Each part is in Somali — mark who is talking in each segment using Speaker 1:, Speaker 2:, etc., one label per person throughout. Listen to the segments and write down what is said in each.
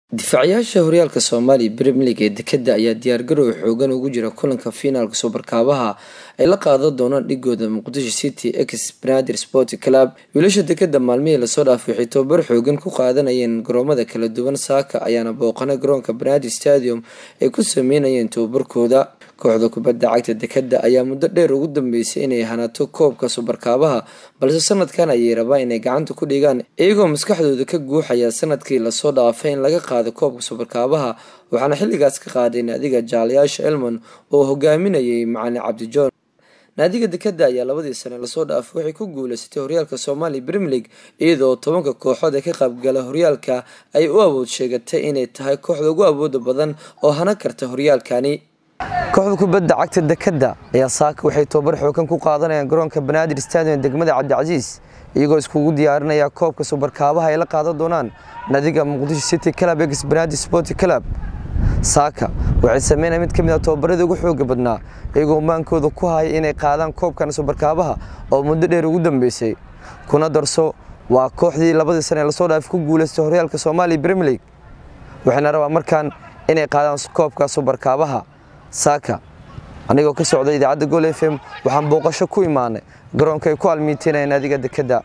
Speaker 1: difaacayaasha horyaalka soomaaliya brem league ee dekada ayaa diyaargarow xoogan ugu jira kulanka fiinaalka subarkaabaha ay la qaadan doonaan dhigooda muqdisho city x banadir sport club wiilasha dekada maalmihii lasoo dhaafay waxay tababar xoogan ku qaadanayeen garoomada kala duwan saaka ayaana booqana garoonka banadir stadium ay ku sameynayeen tababarkooda kooxda kubadda cagta dekada ayaa muddo dheer ugu dambeysay inay hanato koobka subarkaabaha balse sanadkan ayay rabaan inay gacanta ku dhigaan iyagoo maskaxdooda ka guuxaya sanadkii lasoo dhaafay in laga qaado koobka subarkaabaha waxaana xilligaas ka qaaday naadiga jaalayaasha elmon oo hogaaminayay macalin cabdijoon naadiga dekada ayaa labadii sane lasoo dhaafay waxay ku guuleysatay horyaalka soomaaliya brem league iyadoo tobanka kooxood ee ka qaybgala horyaalka ay u awood sheegatay inay tahay kooxda ugu awooda badan oo hana karta horyaalkani kooxda kubadda cagta dekada ayaa saaka waxay tobabar xoogan ku qaadanayaan garoonka banaadir stadium degmada cabdicasiis iyagoo iskugu diyaarinaya koobka subarkaabaha ay la qaadan doonaan nadiga muqdisho city club ex banaadir sport club saaka waxay sameynaya mid ka mid a tobabaradii ugu xooga badnaa iyagoo maankooda ku haya inay qaadaan koobkan subarkaabaha oo muddo dheer ugu dambeysay kuna darso waa kooxdii labadii sane lasoo dhaafay ku guuleystay horyaalka soomaaliya brem league waxayna rabaa markaan inay qaadaan koobka subarkaabaha saaka anigoo ka socda idaacadda gol f m waxaan booqasho ku imaanay garoonka ay ku almiiteynayeen adiga dekada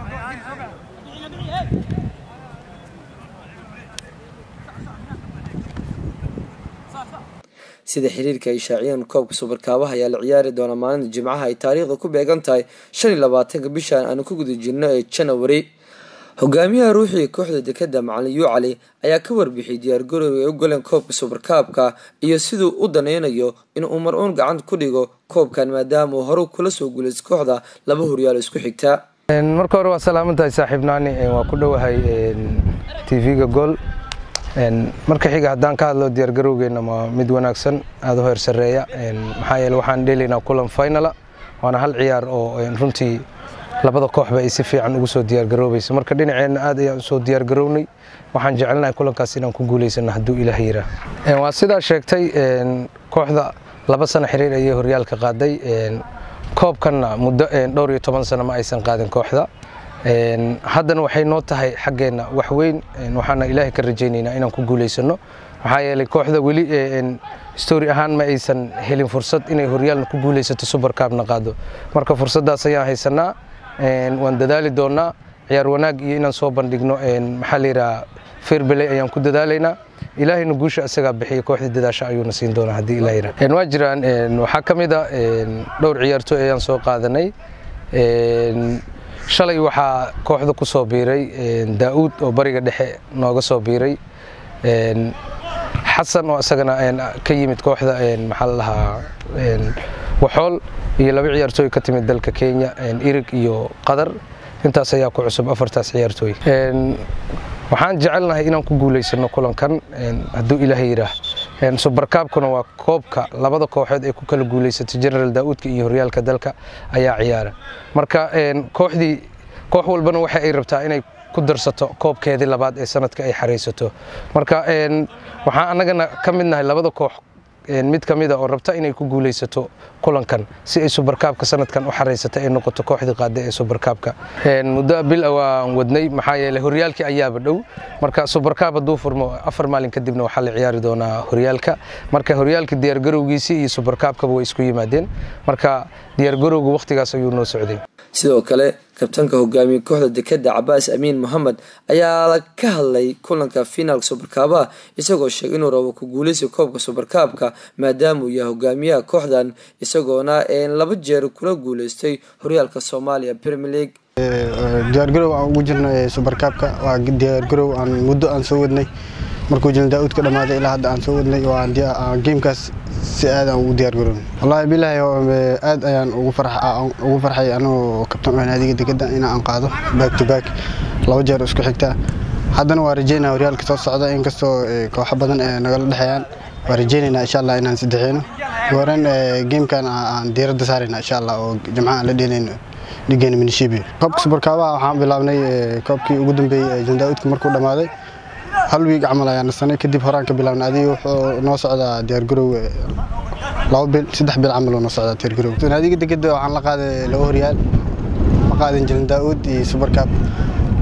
Speaker 1: sida xiriirka ay shaaciyeen koobka subarkaabaha ayaa la ciyaari doonaa maalinta jimcaha ay taariikhda ku beegan tahay shan iyo labaatanka bishan aanu ku guda jirno ee janawari hogaamiyaha ruuxiga kooxda dekada macalin yuucali ayaa ka warbixiyay diyaargarowga ay u galeen koobka subarkaabka iyo siduu u danaynayo inuu mar uun gacanta ku dhigo koobkan maadaama uu hore kula soo guuleystay kooxda laba horyaal isku xigta
Speaker 2: marka hore waa salaamantahay saaxiib naani waa ku dhowahay tv-ga gool marka xiga haddaan ka hadlo diyaargarowgeena waa mid wanaagsan aada u heer sareeya maxaa yeele waxaan dheelaynaa kulan finala waana hal ciyaar oo runtii labada kooxba ay si fiican ugu soo diyaargaroobayso marka dhinaceenna aad ayaan usoo diyaargarownay waxaan jecelnahay kulankaas inaan ku guulaysano hadduu ilaah yiraa waa sidaa sheegtay kooxda laba sano xiriir ayay horyaalka qaaday koobkanna muddo dhowr iyo toban sano ma aysan qaadin kooxda haddana waxay noo tahay xaggeenna wax weyn waxaana ilaahay ka rajaynaynaa inaan ku guulaysano maxaa yeelay kooxda weli story ahaan ma aysan helin fursad inay horyaalna ku guulaysato subarkaabna qaado marka fursaddaas ayaan haysanaa waan dadaali doonaa ciyaar wanaag iyo inaan soo bandhigno maxaa layidhaha fairbeley ayaan ku dadaalaynaa ilaahayna guusha isagaa bixiya kooxdii dadaasha ayuuna siin doonaa haddii ilaah yidhaha waa jiraan waxaa ka mid a dhowr ciyaartooy ayaan soo qaadanay shalay waxaa kooxda ku soo biiray daa'uud oo bariga dhexe nooga soo biiray xasan oo isagana ka yimid kooxda maxaa la dhahaa waxool iyo laba ciyaartooy ka timid dalka kenya irig iyo qadar intaas ayaa ku cusub afartaas ciyaartooy waxaan jecelnahay inaan ku guulaysano kulankan hadduu ilaaha yidhaah subarkaabkuna waa koobka labada kooxood ee ku kala guulaysatay general daa'uudka iyo horyaalka dalka ayaa ciyaara marka kooxdii koox walbana waxa ay rabtaa inay ku darsato koobkeedii labaad ee sanadka ay xaraysato marka waxaan annagana ka mid nahay labada koox mid ka mida oo rabta inay ku guulaysato kulankan si ay subarkaabka sanadkan u xaraysata ay noqoto kooxdii qaada ee subarkaabka muddo bil waan wadnay maxaa yeeley horyaalkii ayaaba dhow marka subarkaab hadduu furmo afar maalin kadibna waxaa la ciyaari doonaa horyaalka marka horyaalka diyaargarowgiisii iyo subarkaabkaba way isku yimaadeen marka diyaargarowga wakhtigaas ayuu noo socday
Speaker 1: sidoo kale kabtanka hogaamiye kooxda dekada cabaas amiin mohamed ayaa ka hadlay kulanka finaalka subarkaabaha isagoo sheegay inuu rabo ku guuleysa koobka subarkaabka maadaama uu yahay hogaamiyaha kooxdan isagoona laba jeer kula guuleystay horyaalka soomaaliya premier league
Speaker 3: diyaargarow aan ugu jirno subarkaabka waa diyaargarow aan muddo aan soo wadnay markuu jilin daa'uud ka dhammaaday ilaa hadda aan soo wadnay geemkaas si aad aan ugu diyaargarownay wallaahi bilaahi aad ayaan ugu farxay anoo kabtan oo naadiga dekada in aan qaado back to back laba jeer isku xigta haddana waa rajeynaa horyaalka soo socda inkastoo kooxo badan ee nagala dhexeeyaan waa rajeynaynaa insha allah inaan saddexeyno horan geemkan aan diiradda saarayna insha allah oo jimcaha aan la dheelayno dhigeena minishibi koobka subarkaabaha waxaan bilaabnay koobkii ugu dambeeyey jildaa'uudka markuu dhammaaday hal wiig camal ayaan nasanay kadib horaan ka bilaabnay adiga wuxuu noo socdaa diyaargarow laba bil saddex bil camal oo noo socdaa diyaargarow naadiga degada waxaan la qaaday laba horyaal ma qaadin jirin daa'uud iyo subarkaab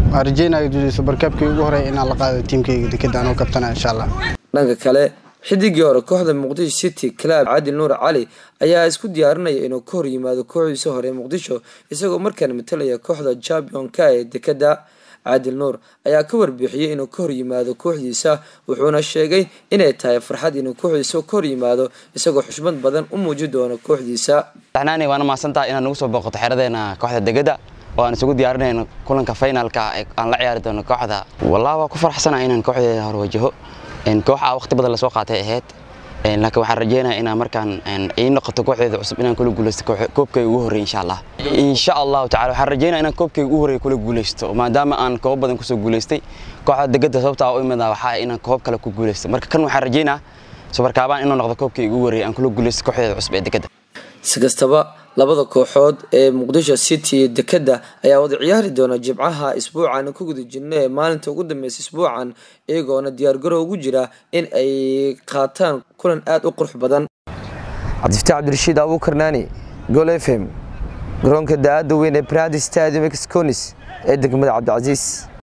Speaker 3: waan rajeynayo subarkaabkii ugu horey inaan la qaado tiimkayga dekeda anoo kabtana insha allah
Speaker 1: dhanka kale xidigii hore kooxda muqdisho city club caadil nuur cali ayaa isku diyaarinaya inuu ka hor yimaado kooxdiisa hore muqdisho isagoo markaan matalaya kooxda championka ee dekeda caadil nuur ayaa ka warbixiyey inuu ka hor yimaado kooxdiisa wuxuuna sheegay inay tahay farxad inuu kooxdiisa ka hor yimaado isagoo xushmad badan u muuji doono kooxdiisa
Speaker 4: taxnaani waana mahadsantaha inaad nagu soo booqato xeradeena kooxda degada oo aan isugu diyaarinayno kulanka finalka aan la ciyaari doono kooxda wallah waa ku faraxsanaha inaan kooxdeeda hor wajaho kooxa waqti badan lasoo qaatay ahayd laakiin waxaan rajeynaya inaan markaan ii noqoto kooxdeeda cusub inaan kula guuleysto koobkayga ugu horreey insha allah insha allahu tacala waxaan rajeynaya inaan koobkayga ugu horreey kula guuleysto maadaama aan koob badan kusoo guuleystay kooxda degada sababta u imida waxaa inaan koob kale ku guuleysto marka kan waxaan rajeynaa subarkaabaan inuu noqdo koobkayga ugu horreey aan kula guuleysto kooxdeeda cusub ee degada
Speaker 1: si kastaba labada kooxood ee muqdisho city iyo dekeda ayaa wada ciyaari doona jimcaha isbuucan ku guda jirna ee maalinta ugu dambeysa isbuucan iyagoona diyaargarow ugu jira in ay qaataan kulan aada u qurux badan cabdifataax cabdirashiid abuukarnaani gol f m garoonka da-aada weyn ee brandi stadium exconis ee degmada cabdicasiis